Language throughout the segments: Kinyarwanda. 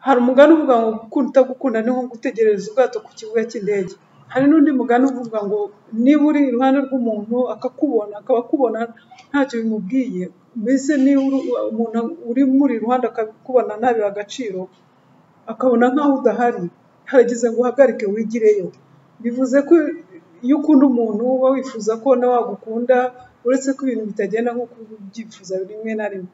Hari umugani uvuga ngo gukunda utagukunda ni nko gutegereza ubwato ku kibuga cy'indege. Hari n'undi mugani uvuga ngo niba uri iruhande rw'umuntu akakubona, akaba akubona ntacyo bimubwiye, mbese niba umuntu uri muri iruhande akakubona ntabihe agaciro, akabona nkaho udahari, harageze ngo uhagarike wigireyo. Bivuze ko iyo ukunda umuntu uba wifuza ko nawe agukunda, uretse ko ibintu bitagenda nk'uko uba ubyifuza rimwe na rimwe.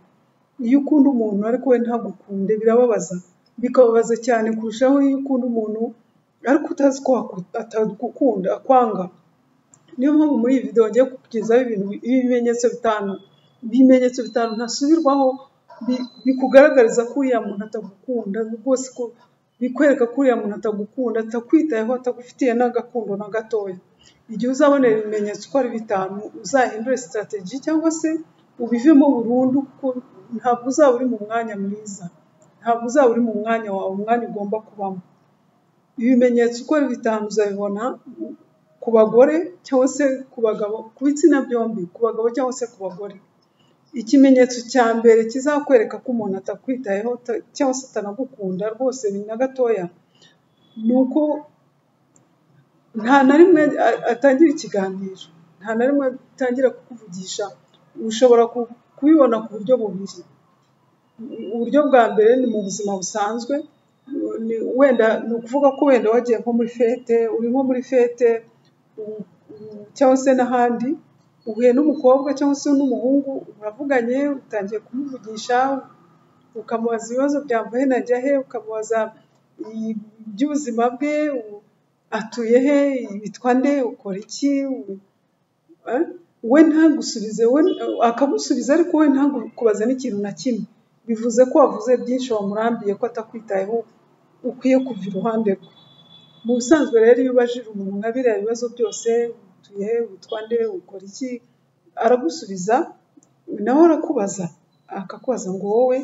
Iyo ukunda umuntu ariko we ntagukunde birababaza, bikababaza cyane kurushaho iyo ukunda umuntu ariko utazi ko atagukunda, akwanga. Niyo mpamvu muri iyi video ngiye kukugezaho ibimenyetso bitanu, ibimenyetso bitanu ntasubirwaho bikugaragariza ko uriya muntu atagukunda rwose, bikwereka ko uriya muntu atagukunda, atakwitayeho, atagufitiye n'agakundo na gatoya. Igihe uzabona ibi bimenyetso uko ari bitanu, uzahindure strategy cyangwa se ubivemo burundu kuko ntabwo uzaba uri mu mwanya mwiza, ntabwo uzaba uri mu mwanya wawe, umwanya ugomba kubamo. Ibi bimenyetso uko ari bitanu uzabibona ku bagore cyangwa se ku bagabo, ku bitsina byombi, ku bagabo cyangwa se ku bagore. Ikimenyetso cya mbere kizakwereka ko umuntu atakwitayeho cyangwa se atanagukunda rwose na gatoya, ni uko nta na rimwe atangira ikiganiro, nta na rimwe atangira kukuvugisha, ushobora kubibona ku buryo bubiri. Uburyo bwa mbere ni mu buzima busanzwe, wenda ni ukuvuga ko wenda wagiye nko muri fete, uri nko muri fete cyangwa se n'ahandi, uhuye n'umukobwa cyangwa se n'umuhungu, muravuganye, utangiye kumuvugisha, ukamubaza ibibazo byambaye na njya he, ukamubaza iby'ubuzima bwe, atuye he, witwa nde, ukora iki, we ntagusubize, akagusubiza ariko we ntakubaze n'ikintu na kimwe. Bivuze ko wavuze byinshi wamurambiye ko atakwitayeho, ukwiye kuva iruhande rwe. Mu busanzwe rero iyo ubajije umuntu nka biriya bibazo byose, utuye he, witwa nde, ukora iki, aragusubiza, nawe arakubaza, akakubaza ngo wowe,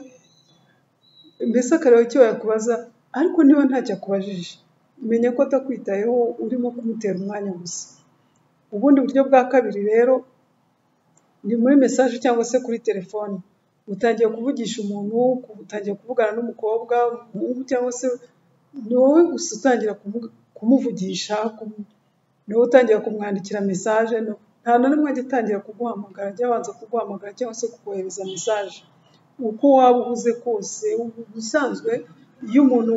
mbese akareba icyo yakubaza, ariko niba ntacyo akubajije, menya ko atakwitayeho, urimo kumutera umwanya gusa. Ubundi buryo bwa kabiri rero, ni muri mesaje cyangwa se kuri telefoni, utangiye kuvugisha umuntu, utangiye kuvugana n'umukobwa, umuhungu cyangwa se ni wowe gusa utangira kumuvugisha, ni wowe utangira kumwandikira mesaje, nta na rimwe ajya atangira kuguhamagara, ajya abanza kuguhamagara cyangwa se kukohereza mesaje. Uko waba uhuze kose, ubusanzwe iyo umuntu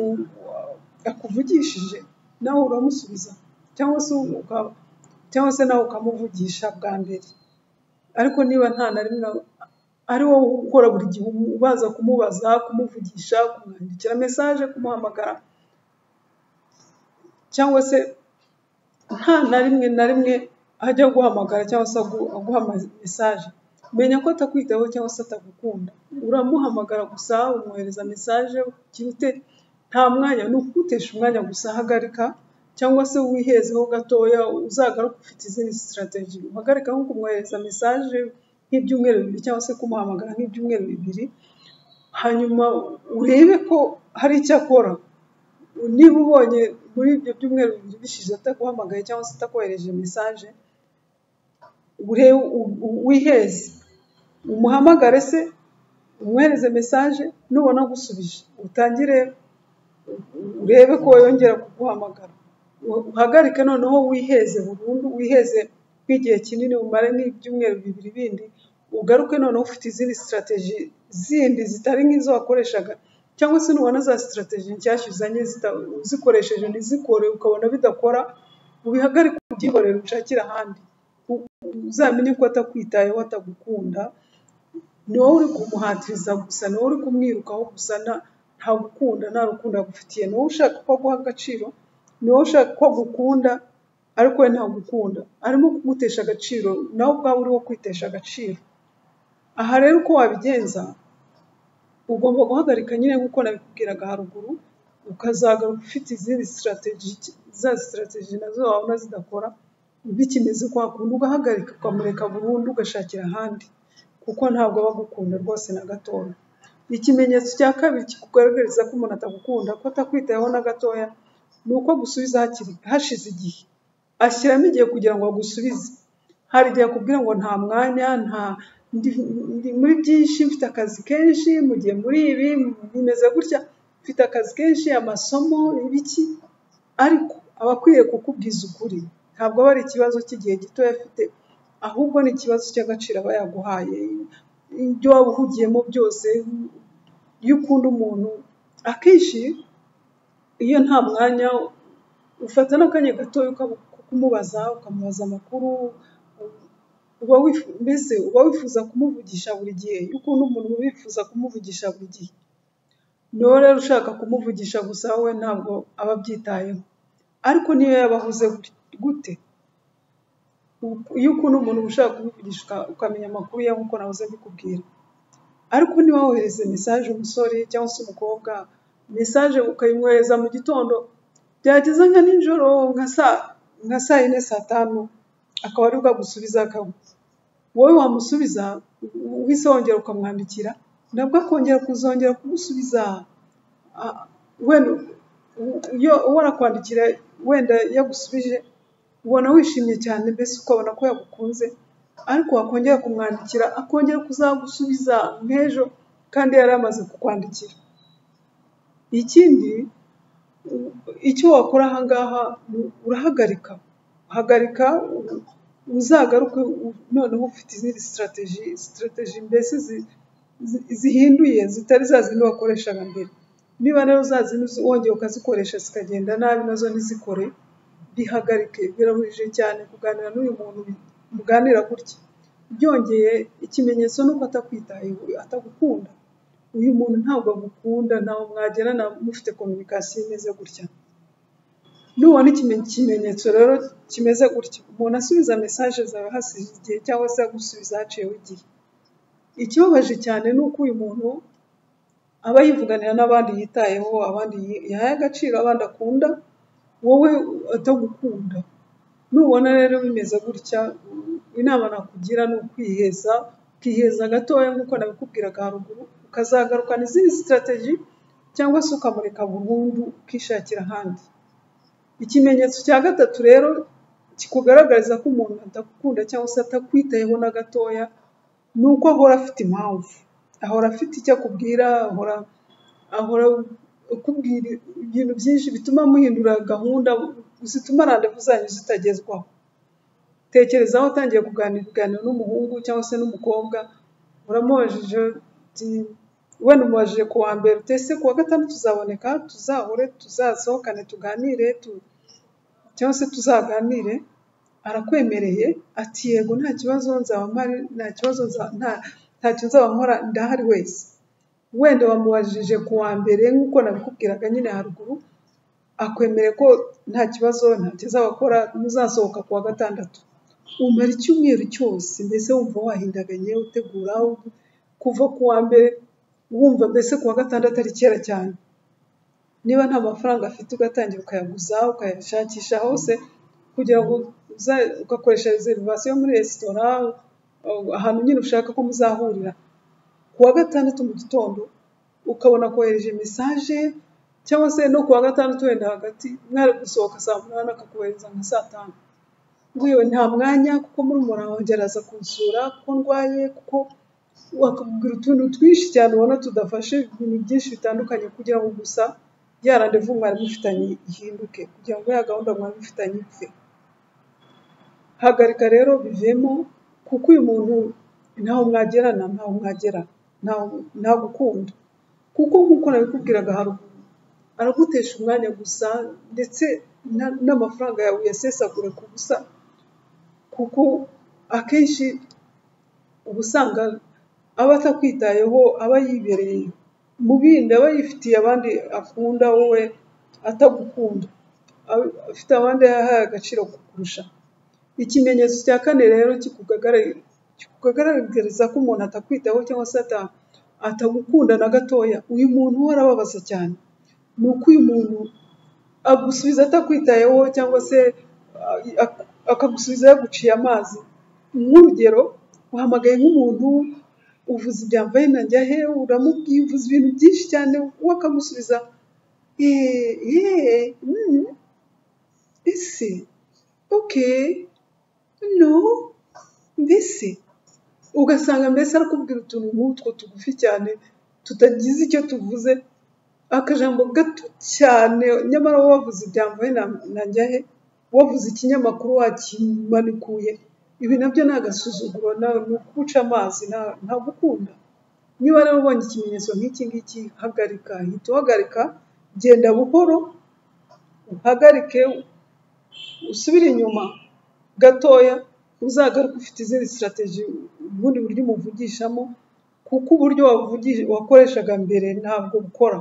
akuvugishije nawe uramusubiza cyangwa se cyangwa se nawe ukamuvugisha bwa mbere, ariko niba nta na rimwe ari wowe ukora buri gihe ubanza kumubaza, kumuvugisha, kumwandikira mesaje, kumuhamagara cyangwa se nta na rimwe na rimwe ajya aguhamagara cyangwa se aguha mesaje, menya ko atakwitaho cyangwa se atagukunda, uramuhamagara gusa, umwohereza mesaje, ugira ute, nta mwanya, ni ukugutesha umwanya gusa, hagarika cyangwa se wihezeho gatoya, uzagaruke ufite izindi strategy, uhagarika nko kumwohereza mesaje nk'ibyumweru bibiri cyangwa se kumuhamagara nk'ibyumweru bibiri, hanyuma urebe ko hari icyo akora. Niba ubonye muri ibyo byumweru bibiri bishize ataguhamagaye cyangwa se atakohereje mesaje, wiheze, umuhamagare se, umwohereze mesaje, nubona agusubije utangire urebe ko yongera kuguhamagara, uhagarike noneho wiheze burundu, wiheze nk'igihe kinini, umare nk'ibyumweru bibiri bindi, ugaruke noneho ufite izindi strategy zindi zitari nk'izo wakoreshaga cyangwa se nubona za strategy nshyashya uzanye uzikoresheje ntizikore, ukabona bidakora, ubihagarike ubyihorere ushakire ahandi, uzamenye ko atakwitayeho, atagukunda, ni wowe uri kumuhatiriza gusa, ni wowe uri kumwirukaho gusa, ntagukunda, nta rukundo agufitiye, ni wowe ushaka ko aguha agaciro, ni wowe ushaka ko agukunda, ariko we ntagukunda, arimo kugutesha agaciro, nawe ubwawe uri wo kwitesha agaciro. Aha rero uko wabigenza, ugomba guhagarika nyine nk'uko nabikubwiraga haruguru, ukazagaruka ufite izindi strategy, za strategy nazo wabona zidakora, bikimeze kwa kundi ugahagarika, ukamureka burundu, ugashakira ahandi, kuko ntabwo aba agukunda rwose na gatoya. Ikimenyetso cya kabiri kikugaragariza ko umuntu atagukunda, ko atakwitayeho na gatoya, ni uko agusubiza hashize igihe, ashyiramo igihe kugira ngo agusubize. Hari igihe akubwira ngo nta mwanya, nta ndi muri byinshi, mfite akazi kenshi, mu gihe muri ibi, bimeze gutya, mfite akazi kenshi amasomo ibiki ariko aba akwiye kukubwiza ukuri ntabwo aba ari ikibazo cy'igihe gito afite ahubwo ni ikibazo cy'agaciro aba yaguhaye ibyo waba uhugiyemo byose iyo ukunda umuntu akenshi iyo nta mwanya ufata n'akanya gatoya ukumubaza ukamubaza amakuru uba wifu- mbese uba wifuza kumuvugisha buri gihe iyo ukunda umuntu uba wifuza kumuvugisha buri gihe niba rero ushaka kumuvugisha gusa we ntabwo aba abyitayeho ariko niyo yaba ahuze gute- gute iyo ukunda umuntu uba ushaka kumuvugisha uka- ukamenya amakuru ye nk'uko nahoze mbikubwira ariko niba wohereze mesaje umusore cyangwa se umukobwa mesaje ukayimwohereza mu gitondo byageza nka nijoro nka saa nka saa yine saa tanu akaba aribwo agusubiza akaba wowe wamusubiza uhise wongera ukamwandikira nabwo akongera kuzongera kugusubiza Ah, wenda u- iyo uwo arakwandikira wenda yagusubije ubona wishimye cyane mbese ukabona ko yagukunze ariko wakongera kumwandikira akongera kuzagusubiza nk'ejo kandi yari amaze kukwandikira ikindi u- icyo wakora aha ngaha ni urahagarika hagarika u- uzagaruke u- noneho ufite izindi sitarateji sitarateji mbese zi- zi- zihinduye zitari za zindi wakoreshaga mbere niba rero za zindi uzi- wongeye ukazikoresha zikagenda nabi nazo ntizikore bihagarike birabujije cyane kuganira n'uyu muntu muganira gutya byongeye ikimenyetso ni uko atakwitayeho atagukunda uyu muntu ntabwo agukunda ntawe mwagerana mufite kominikasiyo imeze gutya nubona ikime- ikimenyetso rero kimeze gutya umuntu asubiza mesaje zawe hasize igihe cyangwa se agusubiza haciyeho igihe ikibabaje cyane ni uko uyu muntu aba yivuganira n'abandi yitayeho abandi yi- yahaye agaciro abandi akunda wowe atagukunda nubona rero bimeze gutya inama nakugira ni ukwiheza ukiheza gatoya nk'uko nabikubwiraga haruguru ukazagarukana izindi sitarateji cyangwa se ukamureka burundu ukishakira ahandi ikimenyetso cya gatatu rero kikugaragariza ko umuntu adakukunda cyangwa se atakwitayeho na gatoya ni uko ahora afite impamvu ahora afite icyo akubwira ahora ahora akubwira ibintu byinshi bituma muhindura gahunda zituma randevu zanyu zitagezwaho tekereza aho utangiye kuganira kuganira n'umuhungu cyangwa se n'umukobwa uramubajije uti wenda umubajije ku wa mbere uti ese ku wa gatandatu tuzaboneka tuzahure tuzasohokane tuganire tu, cyangwa se tuzaganire arakwemereye ati yego nta kibazo nzaba mpari nta kibazo nza- nta ntacyo nzaba nkora ndahari wese wenda wamubajije ku wa mbere nk'uko nabikubwiraga nyine haruguru akwemereye ko nta kibazo ntacyo azaba akora muzasohoka ku wa gatandatu umara icyumweru cyose mbese wumva wahindaganye utegura u- kuva ku wa mbere wumva mbese ku wa gatandatu ari kera cyane niba nta mafaranga afite ugatangira ukayaguza ukayashakisha hose kugira ngo uza- ugakoresha reservation muri resitora uh, ahantu nyine ushaka ko muzahurira ku wa gatandatu mu gitondo ukabona kohereje mesaje cyangwa se no ku wa gatandatu wenda hagati mwari gusohoka saa munani akakohereza nka saa tanu nk'uyu nta mwanya kuko muri wanjye araza kunsura kuko ndwaye kuko wakubwira utuntu twinshi cyane ubona tudafashe ibintu byinshi bitandukanye kugira ngo gusa ya randevu mwari mufitanye ihinduke kugira ngo ya gahunda mwari mufitanye ipfe hagarika rero bivemo kuko uyu muntu ntaho mwagerana ntaho mwagerana ntaho ntagukunda kuko nk'uko nabikubwiraga haruguru aragutesha umwanya gusa ndetse na- n'amafaranga yawe uyasesagure ku busa kuko akenshi uba usanga aba atakwitayeho aba yibereye mu bindi aba yifitiye abandi akunda wowe atagukunda Aba- afite abandi yahaye agaciro kukurusha ikimenyetso cya kane rero kikugagarari- kikugaragariza ko umuntu atakwitaho cyangwa se ata- atagukunda na gatoya uyu muntu we arababaza cyane ni uko uyu muntu agusubiza atakwitayeho cyangwa se ah, ak- akagusubiza yaguciye amazi nk'urugero uhamagaye nk'umuntu uvuze ibyambaye na njyahe uramubwiye uvuze ibintu byinshi cyane we akagusubiza eee eee mm, ese okay no mbese ugasanga mbese arakubwira utuntu nk'utwo tugufi cyane tutagize icyo tuvuze akajambo gato cyane nyamara wowe wavuze ibyambaye najya he wavuze ikinyamakuru wakimanikuye ibi nabyo ni agasuzuguro nawe ni ukuca amazi nta- ntagukunda niba rero ubonye ikimenyetso nk'iki ngiki hagarika hita uhagarika genda buhoro uhagarike usubire inyuma gatoya uzagaruke ufite izindi sitarateji ubundi buryo umuvugishamo kuko uburyo wavugi- wakoreshaga mbere ntabwo bukora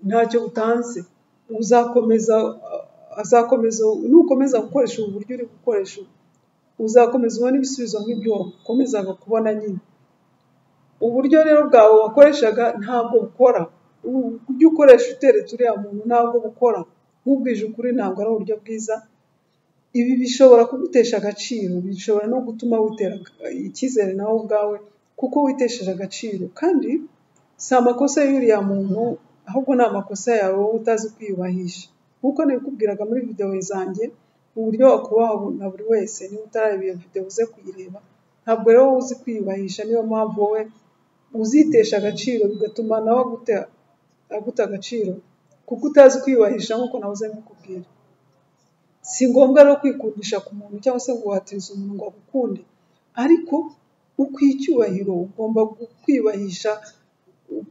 ntacyo butanze uzakomeza azakomeza nukomeza gukoresha ubu buryo uri gukoresha ubu, uzakomeza ubone ibisubizo nk'ibyo wakomezaga kubona nyine uburyo rero bwawe wakoreshaga ntabwo bukora ujye ukoresha uteretse uriya muntu ntabwo bukora nk'ubwije ukuri ntabwo ari uburyo bwiza ibi bishobora kugutesha agaciro bishobora no gutuma witera icyizere nawe ubwawe kuko witesheje agaciro kandi si amakosa y'uriya muntu ahubwo ni amakosa yawe wowe utazi kwiyubahisha nk'uko nabikubwiraga muri videwo zanjye uburyo wakubaha na buri wese niba utarareba iyo videwo uze kuyireba ntabwo rero wowe uzi kwiyubahisha niyo mpamvu wowe uzitesha agaciro bigatuma nawe agute aguta agaciro kuko utazi kwiyubahisha nk'uko nahoze mbikubwira si ngombwa rero kwikundisha ku muntu cyangwa se ngo watirize umuntu ngo agukunde ariko ukwiye icyubahiro ugomba gu- kwiyubahisha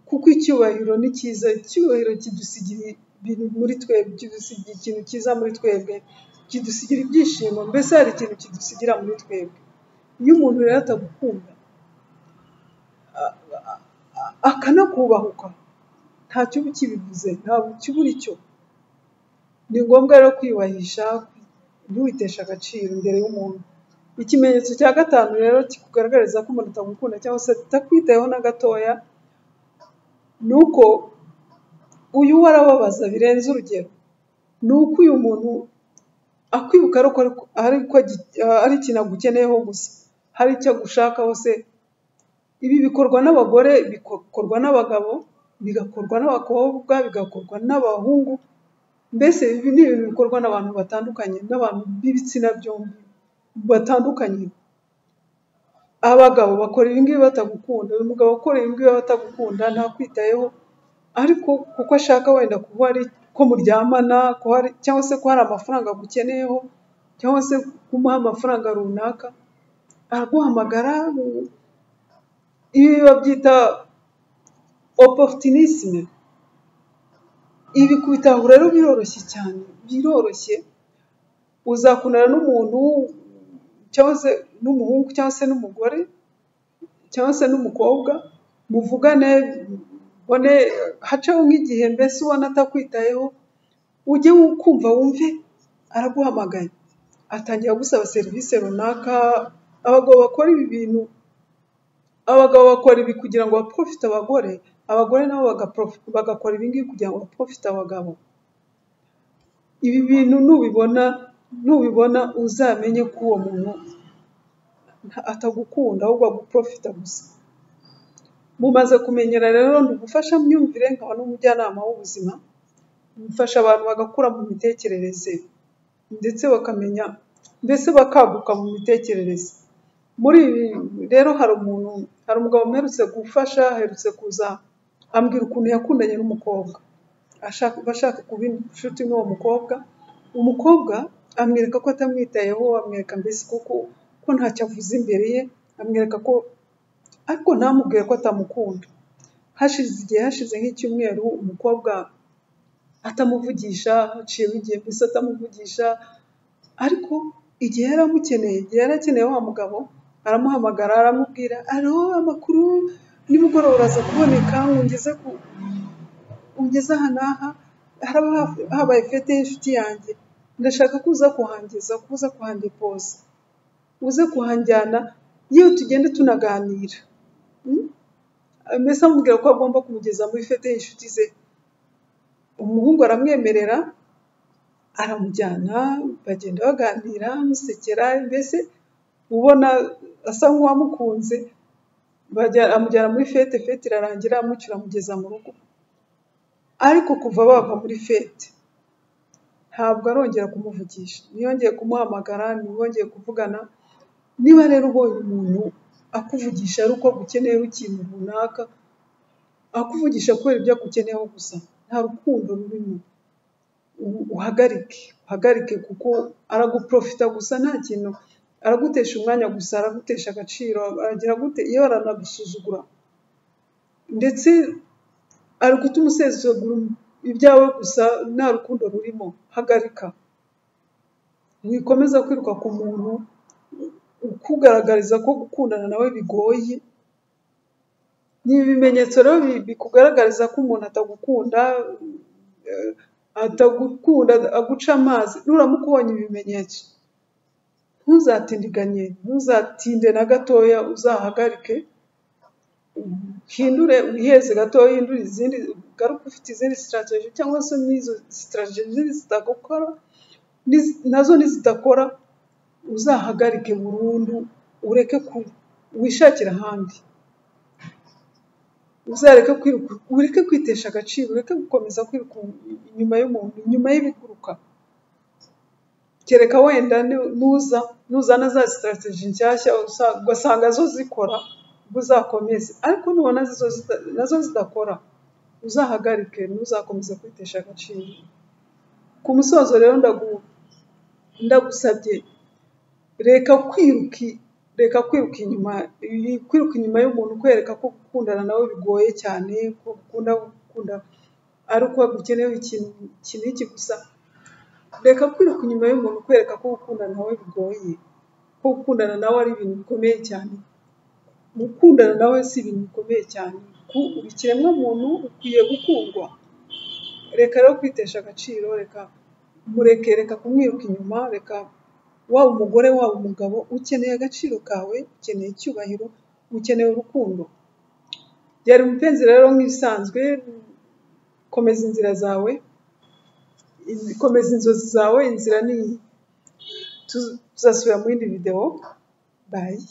kuko icyubahiro ni cyiza icyubahiro kidusigira ibintu muri twebwe kidusigira ikintu cyiza muri twebwe kidusigira ibyishimo mbese hari ikintu kidusigira muri twebwe iyo umuntu rero atagukunda akanakubahuka ntacyo uba ukibivuze ntabwo ukibura icyo ni ngombwa rero kwiyubahisha ntiwiteshe agaciro imbere y'umuntu ikimenyetso cya gatanu rero kikugaragariza ko umuntu atagukunda cyangwa se atakwitayeho na gatoya ni uko uyu we arababaza birenze urugero ni uko uyu muntu akwibuka ari uko ari uko agi- ari ikintu agukeneyeho gusa hari icyo agushakaho se ibi bikorwa n'abagore bigakorwa n'abagabo bigakorwa n'abakobwa bigakorwa n'abahungu mbese ibi ni ibintu bikorwa n'abantu batandukanye n'abantu b'ibitsina byombi batandukanye abagabo bakora ibi ngibi batagukunda uyu mugabo ukora ibi ngibi batagukunda ntakwitayeho ariko kuko ashaka wenda kuba ari ko muryamana ko hari cyangwa se ko hari amafaranga agukeneyeho cyangwa se kumuha amafaranga runaka araguhamagara ibi babyita opportunisme ibi kubitaho rero biroroshye cyane biroroshye uzakundana n'umuntu cyangwa se n'umuhungu cyangwa se n'umugore cyangwa se n'umukobwa muvugane mbone hacaho nk'igihe mbese ubona atakwitayeho ujye kumva wumve araguhamagaye atangira gusaba serivisi runaka abagabo bakora ibi bintu abagabo bakora ibi kugira ngo baprofite abagore abagore nabo bagaprof- bagakora ibi ngibi kugira ngo baprofite abagabo ibi bintu nubibona nubibona uzamenye ko uwo muntu nta- atagukunda ahubwo aguprofita gusa mumaze kumenyera rero ni ugufasha myumvire nkaba n'umujyanama w'ubuzima mfasha abantu bagakura mu mitekerereze ndetse bakamenya mbese bakaguka mu mitekerereze muri ibi rero hari umuntu hari umugabo mperutse gufasha aherutse kuza ambwira ukuntu yakundanye n'umukobwa ashaka bashaka kuba inshuti n'uwo mukobwa umukobwa amwereka ko atamwitayeho amwereka mbese kuko ko ntacyo avuze imbere ye amwereka ko ariko ntamubwiye ko atamukunda hashize igihe hashize nk'icyumweru umukobwa atamuvugisha haciyeho igihe mbese atamuvugisha ariko igihe yari amukeneye igihe yari akeneye wa mugabo aramuhamagara aramubwira alo amakuru nimugoroba uraza kuboneka ungeze ku ungeze aha n'aha haraba haf- habaye fete y'inshuti yanjye ndashaka ko uza kuhangeza ko uza kuhandepoza uze kuhanjyana yewe tugende tunaganira Mm? mbese amubwira ko agomba kumugeza muri fete y'inshuti ze umuhungu aramwemerera aramujyana bagenda baganira amusekera mbese ubona asa nk'uwamukunze bajya- amujyana muri fete fete irarangira amucyura amugeza mu rugo ariko kuva bava muri fete ntabwo arongera kumuvugisha ntiyongeye kumuhamagara ntiyongeye kuvugana niba rero ubonye umuntu akuvugisha ari uko agukeneye ikintu runaka akuvugisha kubera ibyo akugeneyeho gusa nta rukundo rurimo u- uhagarike uhagarike kuko araguprofita gusa nta kintu aragutesha umwanya gusa aragutesha agaciro aragira gute iyo aranagusuzugura ndetse ari guta umusezegura ibyawe gusa nta rukundo rurimo hagarika wikomeza kwiruka ku muntu ukugaragariza ko gukundana nawe bigoye ni ibimenyetso rero bi- bikugaragariza ko umuntu atagukunda eh, atagukunda aguca amazi nuramukubonye ibimenyetso ntuzatindiganye ntuzatinde na gatoya uzahagarike uhindure wiheze gato uhindure izindi ugaruke ufite izindi sitarateji cyangwa se n'izo sitarateji zitagukora niz- nazo nizidakora uzahagarike burundu ureke ku wishakire ahandi uzareke kwiruka ureke kwitesha agaciro ureke gukomeza kwiruka inyuma y'umuntu inyuma y'ibiguruka kereka wenda nu- nuza nuzana za sitarateji nshyashya usa- ugasanga zo zikora ubwo uzakomeze ariko nubona zizo zita- nazo zidakora uzahagarike ntuzakomeze kwitesha agaciro ku musozo rero ndagu- ndagusabye reka kwiruka reka kwiruka inyuma kwiruka inyuma y'umuntu kwereka ko gukundana nawe bigoye cyane ko gukunda gukunda ari uko gukenewe ikintu iki n'iki gusa reka kwiruka inyuma y'umuntu kwereka ko gukundana nawe bigoye ko gukundana nawe ari ibintu bikomeye cyane gukundana nawe si ibintu bikomeye cyane ku ikiremwa muntu ukwiye gukundwa reka rero kwitesha agaciro reka mureke reka kumwiruka inyuma reka waba umugore waba umugabo ukeneye agaciro kawe ukeneye icyubahiro ukeneye urukundo byari umupenzi rero nk'ibisanzwe komeza inzira zawe in- komeza inzozi zawe inzira ni iyi tuzasubira mu yindi videwo bayi